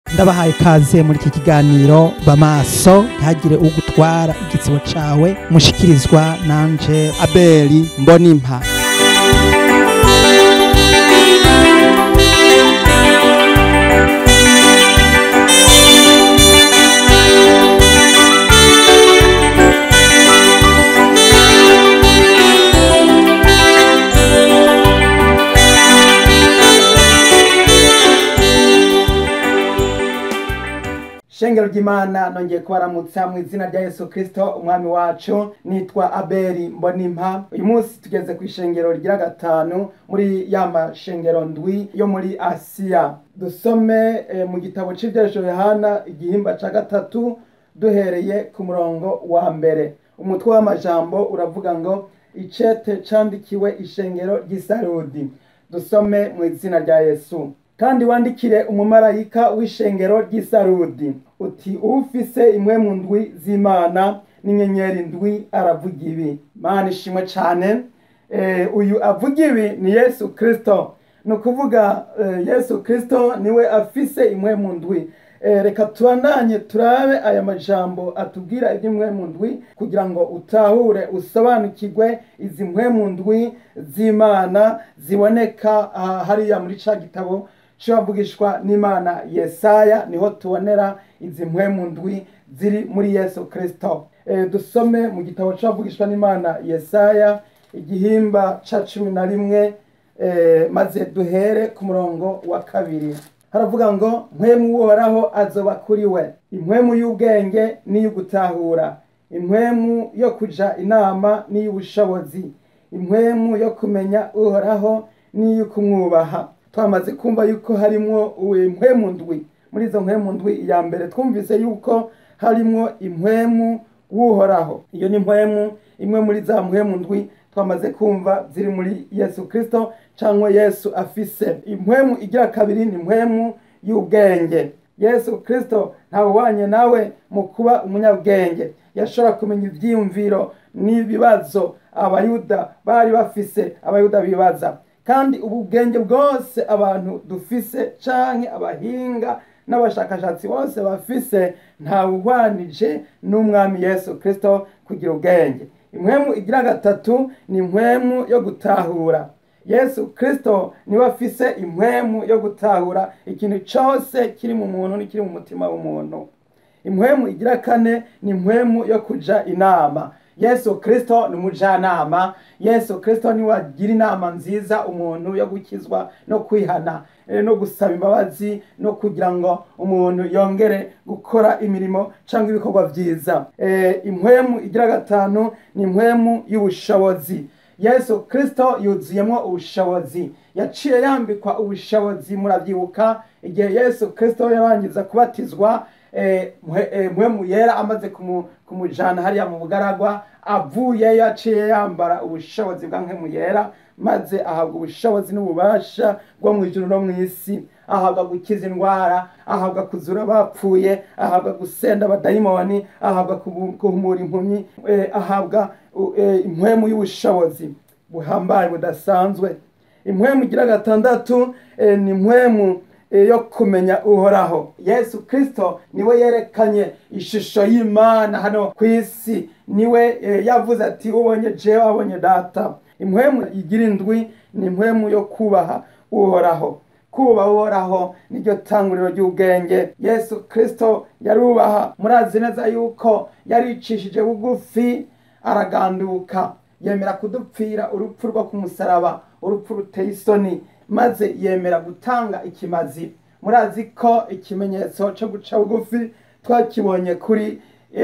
ndabahaye kaze muri iki kiganiro bamaso ntihagire ugutwara igitsibo cawe mushikirizwa nanje abeli mbonimpa shengero ry'imana nongeye kubaramutsa mu izina rya yesu kirisito umwami wacu nitwa abeli mbonimpa uyu munsi tugeze ku ishengero rigira gatanu muri ya mashengero ndwi yo muri asiya dusome eh, mu gitabo c'ivyerejo yohana igihimba ca gatatu duhereye ku murongo wa mbere umutwe w'amajambo uravuga ngo icete candikiwe ishengero ry'isarudi dusome mu izina rya yesu kandi wandikire umumarayika w'ishengero ry'isarudi uti ufise imwe mu ndwi z'imana n'inyenyeri ndwi aravuga ibi mana ishimwe cane eh, uyu avuga ibi ni yesu kristo ni ukuvuga eh, yesu kristo niwe afise imwe mu ndwi eh, reka tubandanye turabe aya majambo atubwira iby'imwe mu ndwi kugira ngo utahure usobanukirwe izi mwe mu ndwi z'imana ziboneka ah, hariya muri ca gitabo cibavugishwa n'imana yesaya niho tubonera izi mpwemu ndwi ziri muri yesu kristo e, dusome mu gitabo cibavugishwa n'imana yesaya igihimba ca cumi na rimwe e, maze duhere ku murongo wa kabiri haravuga ngo mpwemu uhoraho azoba kuri we impwemu y'ubwenge n'iy'ugutahura impwemu yo kuja inama n'iy'ubushobozi impwemu yo kumenya uhoraho n'iy'ukumwubaha twamaze kumva yuko harimwo impwemu ndwi muri izo mpwemu ndwi iya mbere twumvise yuko harimwo impwemu w'uhoraho iyo ni impwemu imwe muri za mpwemu ndwi twamaze kumva ziri muri yesu kristo cyangwa yesu afise impwemu igira kabiri ni impwemu y'ubwenge yesu kristo ntawubanye nawe mu kuba umunyabwenge yashobora kumenya ibyiyumviro n'ibibazo abayuda bari bafise abayuda bibaza kandi ubu bwenge bwose abantu dufise canke abahinga n'abashakashatsi bose bafise ntawuhwanije n'umwami yesu kristo kugira ubwenge impwemu igira gatatu ni impwemu yo gutahura yesu kristo niwe afise impwemu yo gutahura ikintu cose kiri mu muntu n'ikiri mu mutima w'umuntu impwemu igira kane ni impwemu yo kuja inama yesu kristo ni umujanama yesu kristo niwe agira inama nziza umuntu yo gukizwa no kwihana no gusaba imbabazi no kugira ngo umuntu yongere gukora imirimo cyangwa ibikorwa byiza impwemu igira gatanu ni impwemu y'ubushobozi yesu kristo yuzuyemo ubushobozi yaciye yambikwa ubushobozi murabyibuka igihe yesu kristo yarangiza kubatizwa mpwemu yera amaze kumujana hariya mu bugaragwa avuye yaciye yambara ubushobozi bwa mpwemu yera maze ahabwa ubushobozi n'ububasha bwo mu ijuru no mu isi ahabwa gukiza indwara ahabwa kuzura abapfuye ahabwa gusenda abadayimoni ahabwa guhumura impumyi ahabwa impwemu y'ubushobozi buhambaye budasanzwe impwemu igira gatandatu ni impwemu yo kumenya uhoraho yesu kristo niwe yerekanye ishusho y'imana hano ku isi niwe yavuze ati ubonye jewe abonye data impwemu igira indwi ni impwemu yo kubaha uhoraho kubaha uhoraho niryo tanguriro ry'ubwenge yesu kristo yarubaha murazi neza yuko yaricishije bugufi araganduka yemera kudupfira urupfu rwo ku musaraba urupfu ruteye isoni maze yemera gutanga ikimazi murazi ko ikimenyetso cyo guca bugufi twakibonye kuri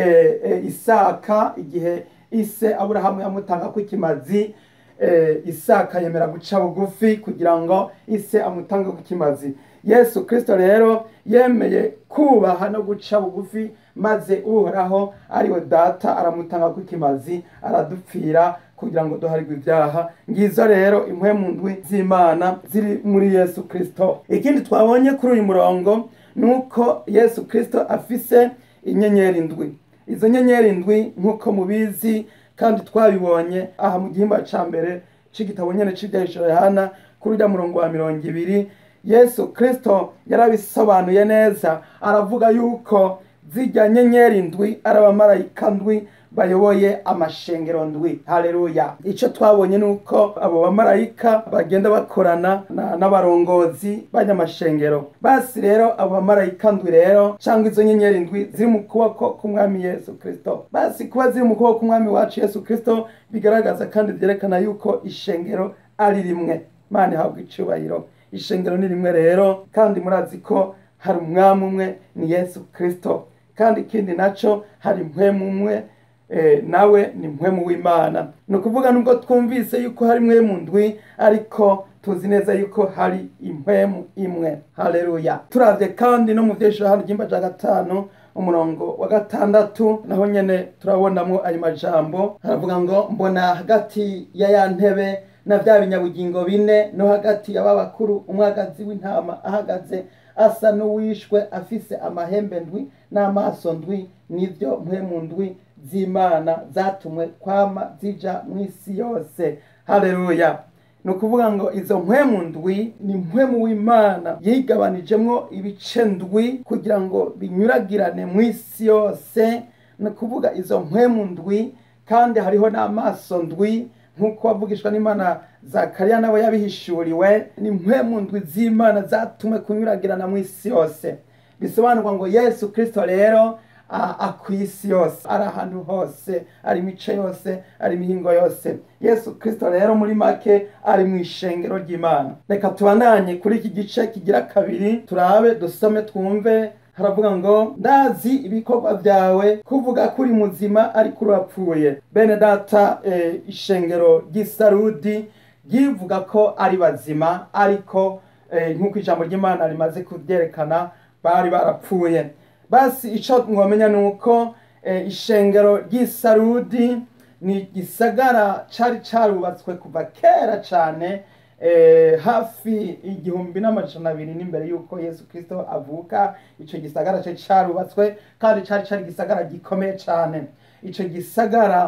isaka igihe ise aburahamu yamutanga ko ikimazi isaka yemera guca bugufi kugira ngo ise amutange ku kimazi yesu kirisito rero yemeye kubaha no guca bugufi maze uhoraho ariwe data aramutanga ku kimazi aradupfira kugira ngo duharirwe ibyaha ngizo rero impwemu ndwi z'imana ziri muri yesu kirisito ikindi twabonye kuri uyu murongo ni uko yesu kirisito afise inyenyeri ndwi izo nyenyeri ndwi nk'uko mubizi kandi twabibonye aha mu gihimba ca mbere c'igitabo nyene c'ibyahisho yohana kuri urya murongo wa mirongo ibiri yesu kirisito yarabisobanuye neza aravuga yuko zijya nyenyeri ndwi ari abamarayika ndwi bayoboye amashengero ndwi haleluya icyo twabonye ni uko abo bamarayika bagenda bakorana n'abarongozi b'anyamashengero basi rero abo bamarayika ndwi rero cyangwa izo nyenyeri ndwi ziri mu kuboko k'umwami yesu kirisito basi kuba ziri mu kuboko k'umwami wacu yesu kirisito bigaragaza kandi byerekana yuko ishengero ari rimwe imana ihabwa icyubahiro ishengero ni rimwe rero kandi murazi ko hari umwami umwe ni yesu kirisito kandi ikindi nacyo hari mpwemu umwe nawe ni mpwemu w'imana ni ukuvuga nubwo twumvise yuko hari mpwemu ndwi ariko tuzi neza yuko hari impwemu imwe haleluya turabye kandi no mu byeshuri ry'imba cya gatanu umurongo wa gatandatu naho nyine turabonamo ayo majambo haravuga ngo mbona hagati ya ya ntebe na bya binyabugingo bine no hagati y'aba bakuru umwagazi w'intama ahagaze asa n'uwishwe afise amahembe ndwi n'amaso ndwi n'ibyo mpwemu ndwi z'imana zatumwe kwama zija mu isi yose haleluya ni ukuvuga ngo izo mpwemu ndwi ni mpwemu w'imana yigabanijemo ibice ndwi kugira ngo binyuragirane mu isi yose ni ukuvuga izo mpwemu ndwi kandi hariho n'amaso ndwi nk'uko wavugishwa n'imana zakariya nabo yabihishuriwe ni mpwemu ndwi z'imana zatumwe kunyuragirana mu isi yose bisobanurwa ngo yesu kirisito rero ku isi yose ari ahantu hose ari imice yose ari imihingo yose yesu kirisito rero muri make ari mu ishengero ry'imana reka tubandanye kuri iki gice kigira kabiri turabe dusome twumve haravuga ngo ndazi ibikorwa byawe kuvuga ko uri muzima ariko urapfuye bene data ishengero ry'isarudi ryivuga ko ari bazima ariko nk'uko ijambo ry'imana rimaze kubyerekana bari barapfuye basi icyo mwamenya ni uko ishengero ry'isarudi ni igisagara cyari cyarubatswe kuva kera cyane hafi igihumbi n'amajana abiri n'imbere y'uko yesu kirisito avuka icyo gisagara cyari cyarubatswe kandi cyari cyari igisagara gikomeye cyane icyo gisagara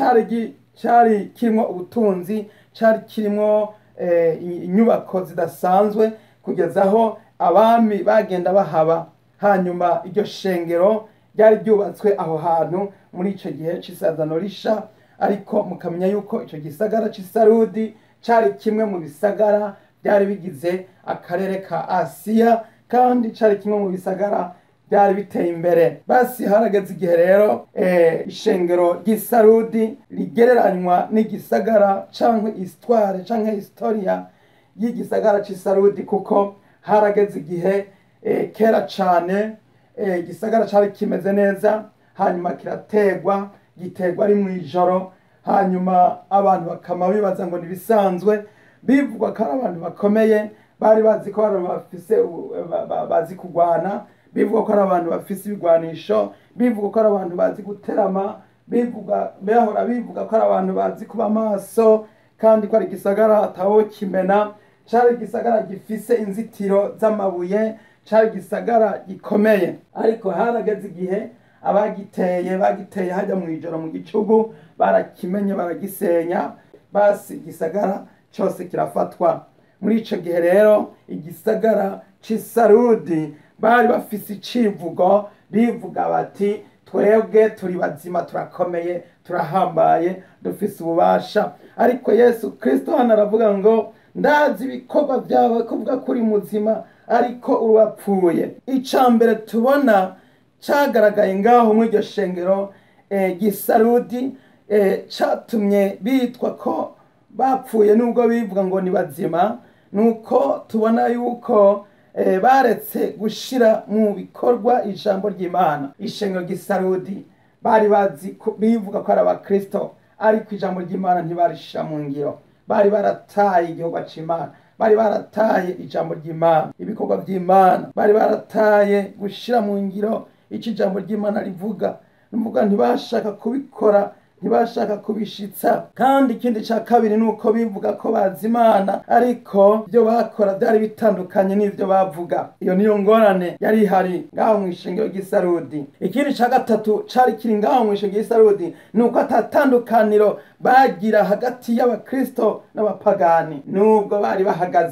cyari kirimo ubutunzi cyari kirimo inyubako zidasanzwe kugeza aho abami bagenda bahaba hanyuma iryo shengero ryari ryubatswe aho hantu muri icyo gihe cy'isazano risha ariko mukamenya yuko icyo gisagara cy'isarudi cyari kimwe mu bisagara byari bigize akarere ka asiya kandi cyari kimwe mu bisagara byari biteye imbere basi harageze igihe rero ishengero ry'isarudi rigereranywa n'igisagara cyangwa isitware cyangwa historiya y'igisagara cy'isarudi kuko harageze igihe kera cyane igisagara cyari kimeze neza hanyuma kirategwa giterwa ari mu ijoro hanyuma abantu bakama bibaza ngo ntibisanzwe bivugwa ko ari abantu bakomeye bari bazi ko bafise bazi kurwana bivuga ko ari abantu bafise ibigwanisho bivuga ko ari abantu bazi guterama bivuga bahora bivuga ko ari abantu bazi kuba amaso kandi ko ari igisagara atawo kimena cyari igisagara gifise inzitiro z'amabuye cyari igisagara gikomeye ariko harageze igihe abagiteye bagiteye hajya mu ijoro mu gicugu barakimenye baragisenya basi igisagara cyose kirafatwa muri icyo gihe rero igisagara cy'isarudi bari bafise icivugo bivuga bati twebwe turi bazima turakomeye turahambaye dufise ububasha ariko yesu kirisito hano aravuga ngo ndazi ibikorwa byawe kuvuga ko uri muzima ariko urapfuye icya mbere tubona cyagaragaye ngaho muri iryo shengero gisarudi cyatumye bitwa ko bapfuye nubwo bivuga ngo ni bazima ni uko tubona yuko baretse gushyira mu bikorwa ijambo ry'imana ishengero gisarudi bari bazi bivuga ko ari abakirisito ariko ijambo ry'imana ntibarishyira mu ngiro bari barataye igihugu cy'imana bari barataye ijambo ry'imana ibikorwa by'imana bari barataye gushyira mu ngiro icyo ijambo ry'imana rivuga nuvuga ntibashaka kubikora ntibashaka kubishitsa kandi ikindi cya kabiri ni uko bivuga ko bazi imana ariko ibyo bakora byari bitandukanye n'ibyo bavuga iyo niyo ngorane yari ihari ngaho mu ishengero ry'isarudi ikindi cya gatatu cyari kiri ngaho mu ishengero ry'isarudi ni uko atatandukaniro bagira hagati y'abakirisito n'abapagani nubwo bari bahagaze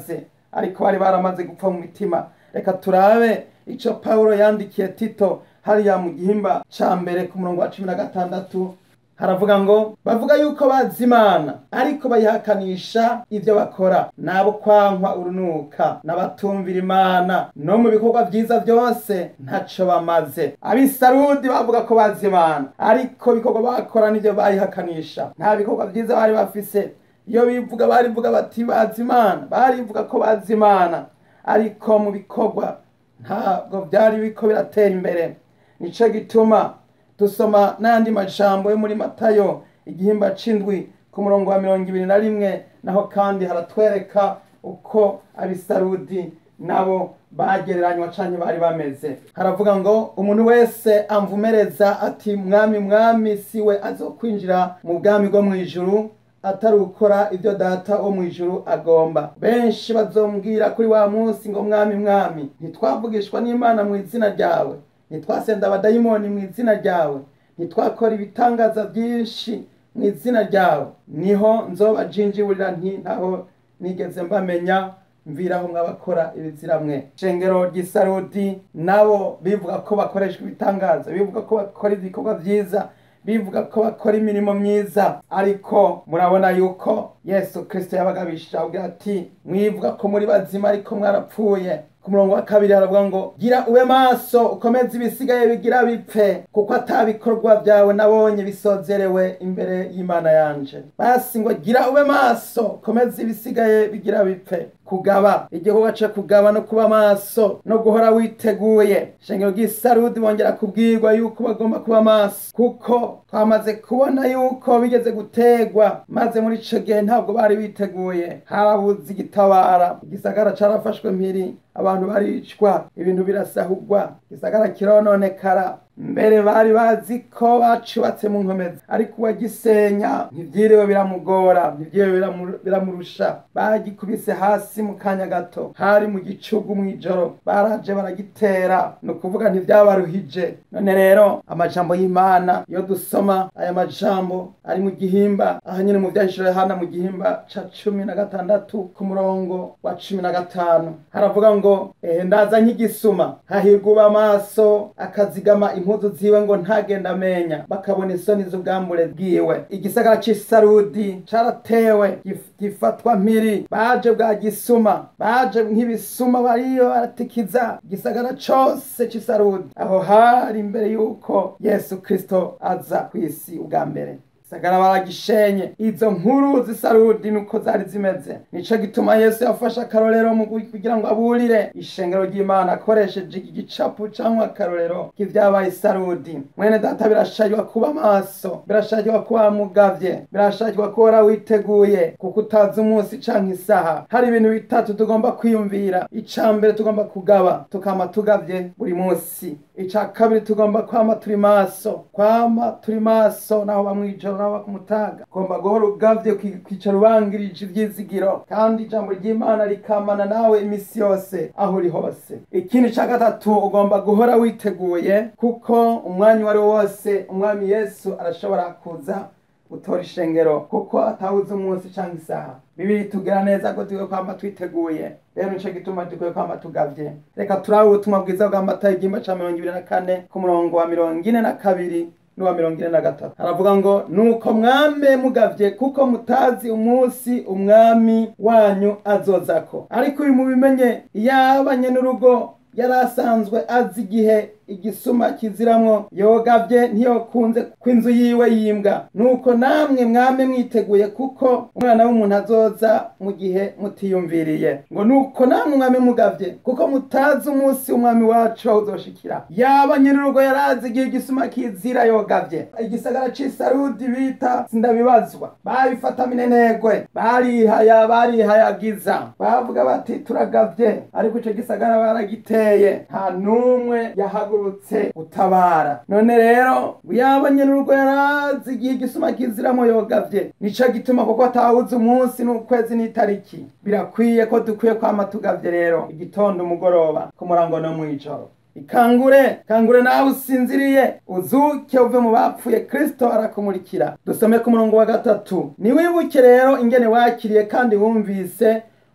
ariko bari baramaze gupfa mu mitima reka turabe icyo pawulo yandikiye tito hariya mu gihimba cya mbere ku murongo wa cumi na gatandatu haravuga ngo bavuga yuko bazi imana ariko bayihakanisha ibyo bakora nabo kwankwa urunuka n'abatumvira imana no mu bikorwa byiza byose ntacyo bamaze abisarudi bavuga ko bazi imana ariko ibikorwa bakora nibyo bayihakanisha nta bikorwa byiza bari bafise iyo bivuga barivuga bati bazi imana barivuga ko bazi imana ariko mu bikorwa ntabwo byari biko biratera imbere nicyo gituma dusoma n'andi majambo yo muri matayo igihimba c'indwi ku murongo wa mirongo ibiri na rimwe naho kandi haratwereka uko abisarudi nabo bagereranywa canke bari bameze haravuga ngo umuntu wese amvumereza ati mwami mwami siwe azokwinjira mu bwami bwo mw'ijuru atari gukora ibyo data wo mu ijuru agomba benshi bazombwira kuri wa munsi ngo mwami mwami ntitwavugishwa n'imana mu izina ryawe ntitwasenda abadayimoni mu izina ryawe ntitwakora ibitangaza byinshi mu izina ryawe niho nzobajinjiburira nti ntaho nigeze mbamenya mviraho mwabakora ibiziramwe shengero ry'isarudi nabo bivuga ko bakoreshwa ibitangaza bivuga ko bakora ibikorwa byiza bivuga ko bakora imirimo myiza ariko murabona yuko yesu kirisito yabagabishije avuga ati mwivuga ko muri bazima ariko mwarapfuye ku murongo wa kabiri haravuga ngo gira ube maso ukomeze ibisigaye bigira bipfe kuko atabikorwa byawe nabonye bisozerewe imbere y'imana yanje basi ngo gira ube maso ukomeze ibisigaye bigira bipfe kugaba igikorwa cyo kugaba no kuba maso no guhora witeguye shengero ry'isarudi bongera kubwirwa yuko bagomba kuba maso kuko twamaze kubona yuko bigeze gutegwa maze muri ico gihe ntabwo bari biteguye harabuze igitabara igisagara carafashwe mpiri abantu baricwa ibintu birasahurwa igisagara kirononekara mbere bari bazi ko bacubatse mu nkomezi ariko uwagisenya ntibyiriwe biramugora ntibyiriwe biramurusha bagikubise hasi mu kanya gato hari mu gicugu mu ijoro baraje baragitera ni ukuvuga ntibyabaruhije none rero amajambo y'imana iyo dusoma aya majambo ari mu gihimba aha nyine mu byahishije hana mu gihimba ca cumi na gatandatu ku murongo wa cumi na gatanu haravuga ngo ehe ndaza nk'igisuma hahirwa uba amaso akazigama impuzu ziwe ngo ntagenda amenya bakabona isoni z'ubwambure bwiwe igisagara c'isarudi caratewe gifatwa mpiri baje bwa gisuma baje nk'ibisuma bariyo baratikiza igisagara cose c'isarudi aho hari imbere y'uko yesu kristo aza kw'isi ubwa mbere sagara baragishenye izo nkuru z'isarudi nuko zari zimeze nico gituma yesu yafashe akarorero mu kugira ngo aburire ishengero ry'imana akoresheje iki gicapu cyangwa akarorero k'ivyabaye isarudi mwene data birashajwa kuba maso birashajwa kuba mugavye birashajwa kuba witeguye kuko utazi umunsi canke isaha hari ibintu bitatu tugomba kwiyumvira ica mbere tugomba kugaba tukama tugavye buri munsi ica kabiri tugomba kwama turi maso kwama turi maso naho bamwijoro naho bakumutaga ugomba guhora ugavye kwicara ubangirije ivyizigiro kandi ijambo ry'imana rikamana nawe imisi yose aho uri hose ikindi ca gatatu ugomba guhora witeguye kuko umwanya uwo ari wo wose umwami yesu arashobora kuza gutora ishengero kuko atawuze umunsi canke isaha bibiri tugira neza ko dukwiye kwama twiteguye rero nico gituma dukwiye kwama tugavye reka turabe ubutumwa bwiza bwa matayo igihimba ca mirongo ibiri na kane ku murongo wa mirongo ine na kabiri n'uwa mirongo ine na gatatu haravuga ngo nuko mwame mugavye kuko mutazi umunsi umwami wanyu azozako ariko uyu mubimenye yabanye n'urugo yari asanzwe azi igihe igisuma kiziramwo yogavye ntiyokunze kw'inzu yiwe yimbwa nuko namwe mwame mwiteguye kuko umwana w'umuntu azoza mu gihe mutiyumviriye ngo nuko namwe mwame mugavye kuko mutazi umunsi umwami wacu aho uzoshikira yaba nyir'urugo yarazi igihe igisuma kizira yogavye igisagara c'isarudi bita sindabibazwa babifata minenegwe barihaya barihayagiza bavuga bati turagavye ariko ico gisagara baragiteye nta n'umwe yahagu yahagurutse utabara none rero yabanye n'urugo yarazi igihe igisuma kiziramo yogavye nico gituma kuko atawuze umunsi n'ukwezi n'itariki birakwiye ko dukwiye kwama tugavye rero igitondo umugoroba ku murango no mw'ijoro ikangure kangure nawe usinziriye uzuke uve mu bapfuye kristo arakumurikira dusome ku murongo wa gatatu niwibuke rero ingene wakiriye kandi wumvise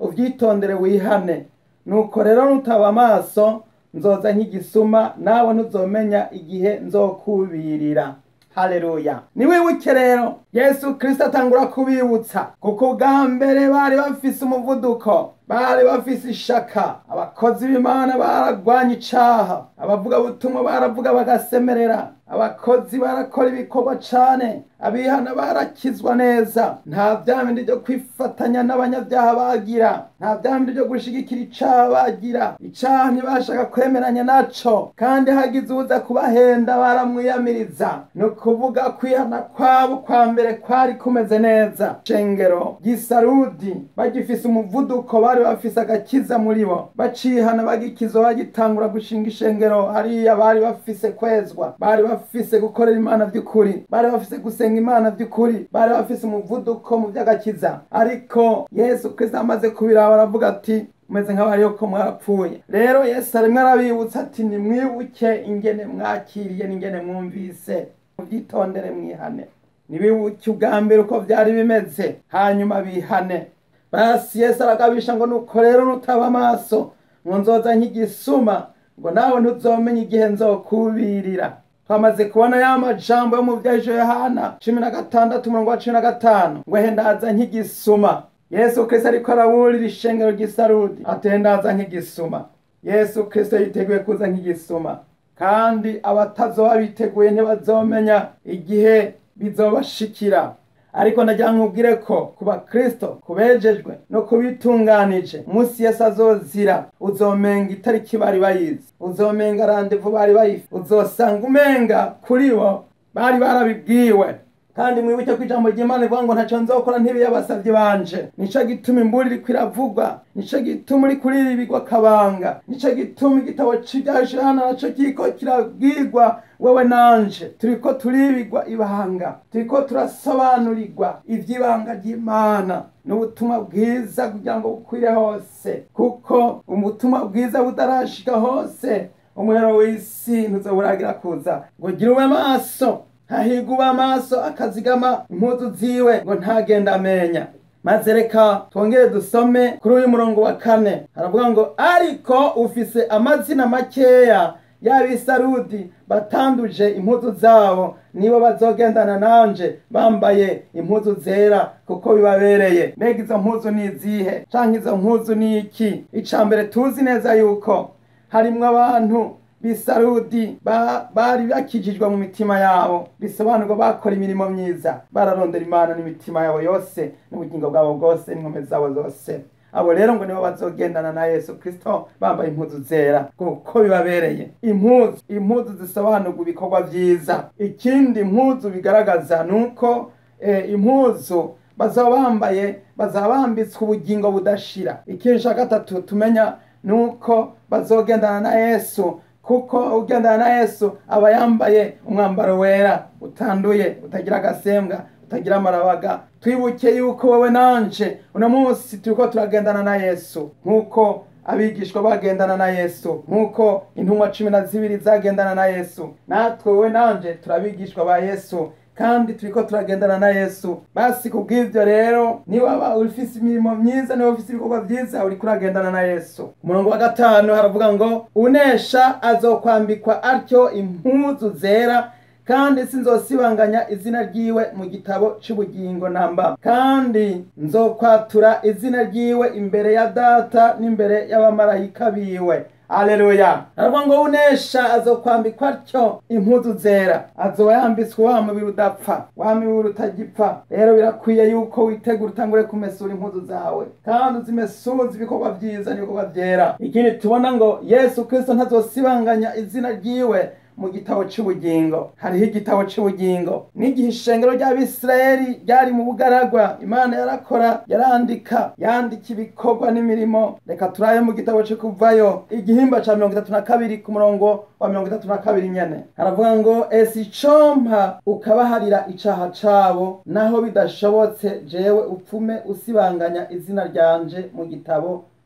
uvyitondere wihane nuko rero nutaba amaso nzoza nk'igisuma nawe ntuzomenya igihe nzokubirira haleluya ni wibuke rero yesu kirisito atangura kubibutsa kuko ubwa mbere bari bafise umuvuduko bari bafise ishaka abakozi b'imana baragwanya icaha abavugabutumwa baravuga bagasemerera abakozi barakora ibikorwa cane abihana barakizwa neza nta vya bindi vyo kwifatanya n'abanyabyaha bagira nta vya bindi vyo gushigikira icaha bagira icaha ntibashaka kwemeranya naco kandi hagize uza kubahenda baramwiyamiriza ni ukuvuga kwihana kwabo kwa mbere kwari kumeze neza shengero gisarudi bagifise umuvuduko bari bafise agakiza muri bo bacihana bagikizwa bagitangura gushinga ishengero hariya bari bafise kwezwa bari bafise gukorera imana vy'ukuri bari bafise gusenga imana vy'ukuri bari bafise umuvuduko mu vy'agakiza ariko yesu kristo amaze kubiraba aravuga ati meze nk'abari yuko mwarapfuye rero yesu arimwo arabibutsa ati nimwibuke ingene mwakiriye n'ingene mwumvise muvyitondere mwihane nibibuke ubwa mbere uko vyari bimeze hanyuma bihane basi yesu aragabisha ngo nuko rero nutaba amaso ngo nzoza nk'igisuma ngo nawe ntuzomenya igihe nzokubirira twamaze kubona ya majambo yo mu vyajo yohana cumi na gatandatu umurongo wa cumi na gatanu ngo hendaza nk'igisuma yesu kristo ariko araburira ishengero ry'isarudi atendaza nk'igisuma yesu kristo yiteguye kuza nk'igisuma kandi abatazoba biteguye ntibazomenya igihe bizobashikira ariko ndagira nkubwire ko ku bakristo kubejejwe no kubitunganije umunsi yesu azozira uzomenga itariki bari bayizi uzomenga randevu bari bayifi uzosanga umenga kuri bo bari barabibwiwe kandi mwibuke ko ijambo ry'imana rivuga ngo ntaco nzokora ntibiyabasavye banje nico gituma imburi iriko iravugwa nico gituma uri kuriribigwa akabanga nico gituma igitabo c'ivyashana naco kiriko kirabwirwa wewe nanje turiko turibigwa ibanga turiko turasobanurirwa ivy'ibanga ry'imana n'ubutumwa bwiza kugira ngo bukwire hose kuko ubutumwa bwiza butarashika hose umuhero w'isi ntuzoburagira kuza ngo gira ube maso hahirwa uba amaso akazigama impuzu ziwe ngo ntagenda amenya maze reka twongere dusome kuri uyu murongo wa kane haravuga ngo ariko ufise amazina makeya y'abisarudi batanduje impuzu zabo nibo bazogendana nanje bambaye impuzu zera kuko bibabereye mbega izo mpuzu ni izihe canke izo mpuzu ni iki ica mbere tuzi neza yuko harimwo abantu bisarudi bari bakijijwe mu mitima yabo bisobanurwa bakora imirimo myiza bararondera imana n'imitima yabo yose n'ubugingo bwabo bwose n'inkomezi zabo zose abo rero ngo nibo bazogendana na yesu kristo bambaye impuzu zera kuko bibabereye impuzu impuzu zisobanurwa ibikorwa vyiza ikindi impuzu bigaragaza nuko eh, impuzu bazaba bambaye bazaba bambitswe ubugingo budashira ikindi ca gatatu tumenya nuko bazogendana na yesu kuko ugendana na yesu aba yambaye umwambaro wera utanduye utagira agasembwa utagira amarabaga twibuke yuko wowe nanje uno munsi turiko turagendana na yesu nk'uko abigishwa bagendana na yesu nk'uko intumwa cumi na zibiri zagendana na yesu natwe wowe nanje turabigishwa ba yesu kandi turiko turagendana na yesu basi kubw'ivyo rero niwaba ufise imirimo myiza niba ufise ibikorwa vyiza uriko uragendana na yesu umurongo wa gatanu haravuga ngo unesha azokwambikwa atyo impuzu zera kandi sinzosibanganya izina ryiwe mu gitabo c'ubugingo namba kandi nzokwatura izina ryiwe imbere ya data n'imbere y'abamarayika biwe aleluya aravuga ngo unesha azokwambikwa atyo impuzu zera azoba yambitswe wa mubiri udapfa wa mubiri utagipfa rero birakwiye yuko witegura utangure kumesura impuzu zawe kandi uzimesuza ibikorwa vyiza n'ibikorwa vyera ikindi tubona ngo yesu kristo ntazosibanganya izina ryiwe mu gitabo c'ubugingo hariho igitabo c'ubugingo n'igihe ishengero ry'abisirayeli ryari mu bugaragwa imana yarakora yarandika yandika ibikorwa n'imirimo reka turabe mu gitabo co kuvayo igihimba ca mirongo itatu na kabiri ku murongo wa mirongo itatu na kabiri nyene haravuga ngo esi icompa ukabaharira icaha cabo naho bidashobotse jewe upfume usibanganya izina ryanje mu gitabo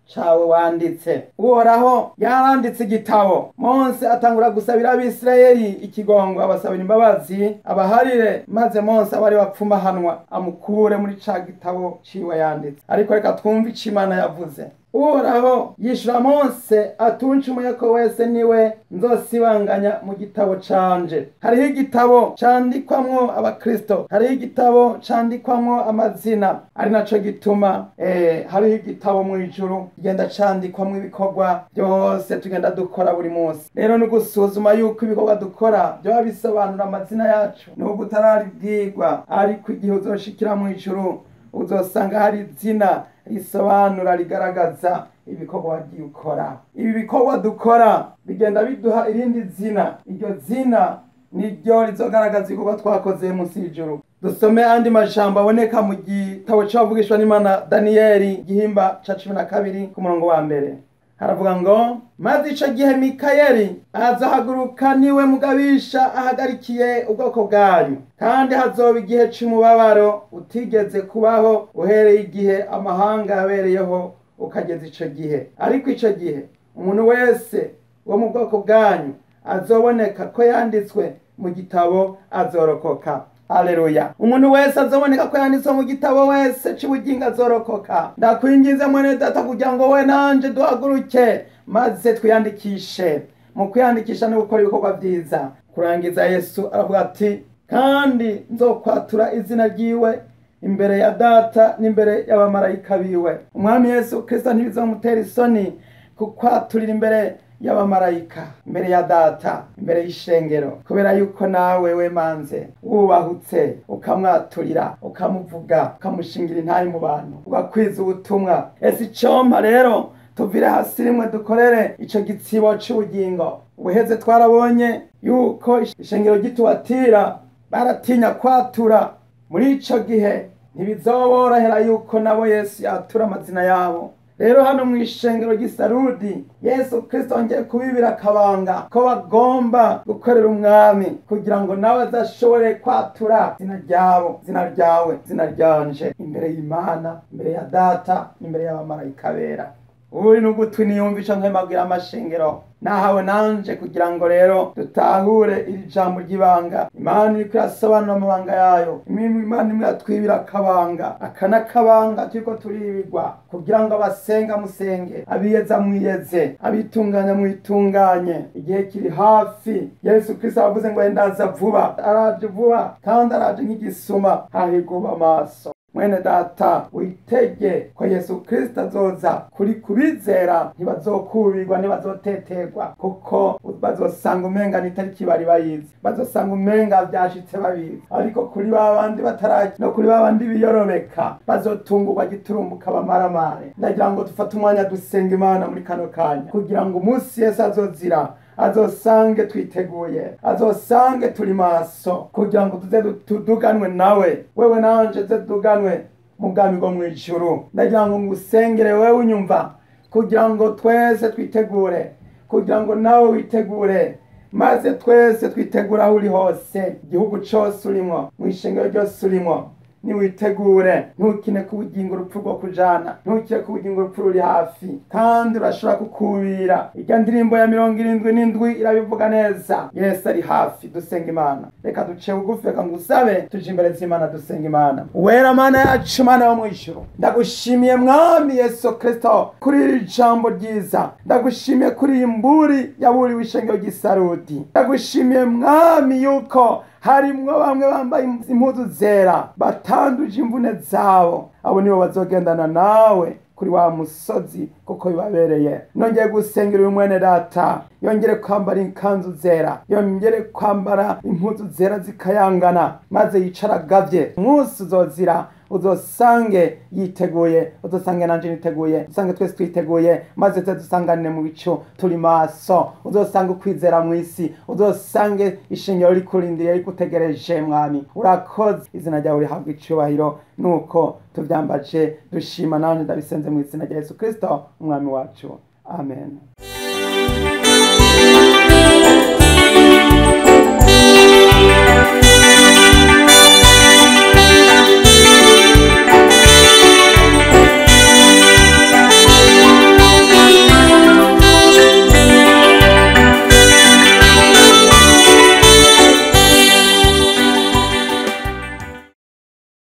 cawe wanditse uhoraho yaranditse igitabo mose atangura gusabira abisirayeli ikigongo abasabira imbabazi abaharire maze mose aba ari wapfumahanwa amukure muri ca gitabo ciwe yanditse ariko reka twumve ico imana yavuze uhoraho yishura mose atuncumuye ko wese niwe nzosibanganya mu gitabo canje hariho igitabo candikwamwo abakristo hariho igitabo candikwamwo amazina ari naco gituma eh, hariho igitabo mu ijuru kigenda candikwamwo ibikorwa byose tugenda dukora buri munsi rero ni gusuzuma yuko ibikorwa dukora byoba bisobanura amazina yacu nubwo utararibwirwa ariko igihe uzoshikira mu ijuru uzosanga hari izina risobanura rigaragaza ibikorwa wagiye ukora ibi bikorwa dukora bigenda biduha irindi zina iryo zina niryo rizogaragaza ibikorwa twakoze munsi y'ijuru dusome andi majambo aboneka mu gitabo c'abavugishwa n'imana daniyeli igihimba ca cumi na kabiri ku murongo wa mbere haravuga ngo maze ico gihe mikayeli azahaguruka niwe mugabisha ahagarikiye ubwoko bwanyu kandi hazoba igihe c'umubabaro utigeze kubaho uhereye igihe amahanga yabereyeho ukageza ico gihe ariko ico gihe umuntu wese wo mu bwoko bwanyu azoboneka ko yanditswe mu gitabo azorokoka Aleluya. Umuntu wese azoboneka ko yanditswe mu gitabo wese c'ubugingo azorokoka. Ndakwinginze mwene data kugira ngo we nanje duhaguruke maze twiyandikishe. Mu kwiyandikisha no gukora ibikorwa vyiza. Kurangiza Yesu aravuga ati kandi nzokwatura izina ryiwe imbere ya data n'imbere y'abamarayika biwe. Umwami Yesu Kristo ntibizomutera isoni kukwaturira imbere y'abamarayika imbere ya data imbere y'ishengero kubera yuko nawe wemanze wubahutse ukamwaturira ukamuvuga ukamushingira intayi mu bantu ugakwiza ubutumwa ese icompa rero tuvire hasi rimwe dukorere ico gitsibo c'ubugingo ubuheze twarabonye yuko ishengero gitubatira baratinya kwatura muri ico gihe ntibizoborohera yuko nabo yesu yatura amazina yabo rero hano mu ishengero ry'isarudi yesu kristo yongeye kubibira akabanga ko bagomba gukorera umwami kugira ngo nawe azashobore kwatura zina ryabo zina ryawe zina ryanje imbere y'imana imbere ya data n'imbere y'abamarayika bera uri n'ugutwi niyumvisha nk'amabwira amashengero nahawe nanje kugira ngo rero dutahure iri jambo ry'ibanga imana iriko irasobanura amabanga yayo imana imwe yatwibira akabanga aka n'akabanga turiko turibirwa kugira ngo abasenga musenge abiyeza mwiyeze abitunganya mwitunganye igihe kiri hafi yesu kristo aravuze ngo ndaza vuba araje vuba kandi araje nk'igisuma hahiguba amaso mwene data witege ko yesu kristo azoza kuri kubizera ntibazokubirwa ntibazoteterwa kuko bazosanga umenga n'itariki bari bayizi bazosanga umenga vyashitse babizi ariko kuri ba bandi bataraji no kuri ba bandi biyorobeka bazotungurwa giturumbuka bamaramare ndagira ngo dufate umwanya dusenga imana muri kano kanya kugira ngo umunsi yesu azozira azosange twiteguye azosange turi maso kugira ngo tuze tuduganwe nawe wewe nanje ze tuduganwe mu bwami bwo mw'ijuru ndagira ngo ngusengere wewe unyumva kugira ngo twese twitegure kugira ngo nawe witegure maze twese twitegure aho uri hose igihugu cose urimwo mw'ishengero ryose urimwo niwitegure ntukine ku bugingo urupfu rwo kujana ntukire ku bugingo urupfu ruri hafi kandi urashobora kukubira irya ndirimbo ya mirongo irindwi n'indwi irabivuga neza yesu ari hafi dusenga imana reka duce bugufi reka ngusabe tuje imbere z'imana dusenga imana wera mana yacu mana yo mw'ijuru ndagushimiye mwami yesu kristo kuri iri jambo ryiza ndagushimiye kuri iyi mburi yaburiwe ishengero ry'isarudi ndagushimiye mwami yuko harimwo bamwe bambaye impuzu zera batanduje imvune zabo abo nibo bazogendana nawe kuri wa musozi kuko bibabereye nongeye gusengera uyu mwene data yongere kwambara ikanzu zera yongere kwambara impuzu zera zikayangana maze yicara agavye umunsi uzozira uzosange yiteguye uzosange nanje niteguye usange twese twiteguye maze tuze dusanganire mu bicu turi maso uzosange ukwizera mw'isi uzosange ishingiro rikurindiriye rigutegereje mwami urakoze izina ryawe rihabwa icubahiro nuko tuvyambaje dushima nanje ndabisenze mu izina rya yesu kristo umwami wacu amen